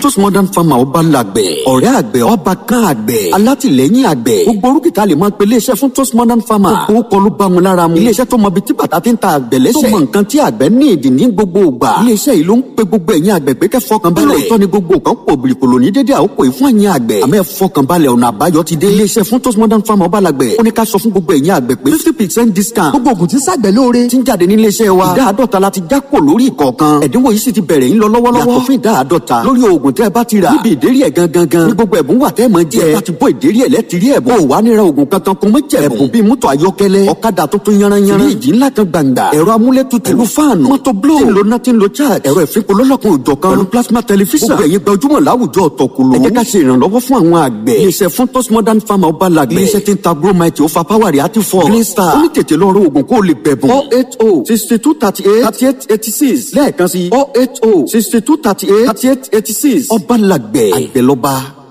Tos modern farmer ọba làgbẹ̀ ọ̀rẹ́ àgbẹ̀ ọba kan àgbẹ̀ alátìlẹ́yìn àgbẹ̀ gbogbo orúkìtà lè máa pe iléeṣẹ́ fún Tos modern farmer gbogbo kọlu bá wọn lára mu iléeṣẹ́ tó mọ ibi tí bàtà ti ń ta àgbẹ̀ lẹ́sẹ̀ tó mọ nǹkan tí àgbẹ̀ ní ìdí ní gbogbo ìgbà iléeṣẹ́ yìí ló ń pe gbogbo ẹ̀yin àgbẹ̀ pé kẹ́ fọkàn balẹ̀ lóòótọ́ ni gbogbo nǹkan pò bìrìkòlò ní dédé àkókò yìí fún ẹ̀yin àgbẹ̀ àmọ́ ẹ fọkàn balẹ̀ ọ̀nà àbáyọ ti dé iléeṣẹ́ fún Tos modern farmer ọba làgbẹ̀ ó ní ká sọ fún gbogbo ẹ̀yin àgbẹ̀ pé fifty percent discount gbogbo ògùn tí ṣàgbẹ̀ lóore ti ń jáde ní iléeṣẹ́ wa ìdá àádọ́ta la ti já kò lórí ìkọ̀ọ̀kan ẹ̀dínwó yìí sì ti bẹ̀rẹ̀ ń lọ lọ́wọ́lọ́wọ́ yàtọ̀ fún ìdá àádọ́ta lórí oògùn tẹ́ ẹ bá ti rà níbi ìdérí ẹ̀ gangan gan ní gbogbo ẹ̀bùn wà tẹ́ ẹ mọ̀ jẹ́ ẹ bá ti bọ́ ìdérí ẹ̀ lẹ́tìrí ẹ̀bùn ò wá níra oògùn kankan kún mọ́ jẹ̀bùn ẹ̀bùn bíi mọ́tò ayọ́kẹ́lẹ́ ọ̀kadà tuntun yanranyanran fíríjì ńlá kan gbàǹgbà ẹ̀rọ amúlétutù pẹ̀lú fáànù mọ́tò bló tí ń lo náà tí ń lo charge ẹ̀rọ ìfipò lọ́lọ́kun òjọ̀ kan pẹ̀lú plasma television gbogbo ẹ̀yin gbajúmọ̀ láwùjọ ọ̀tọ̀kùlù ẹ jẹ́ ká ṣe ìrànlọ́wọ́ fún àwọn àgbẹ̀ iléeṣẹ́ fún Tos modern farmer ọba làgbẹ̀ iléeṣẹ́ tí ń ta bromite ó fa power rẹ̀ àti fọ́ green star ó ní tètè lọ rọ oògùn kó o lè bẹ̀bùn four eight oh sixty two thirty eight thirty eight eighty six lẹ́ẹ̀kan sí four eight oh sixty two thirty eight thirty eight eighty six ọba làgbẹ̀ àgbẹ̀ lọ́ba.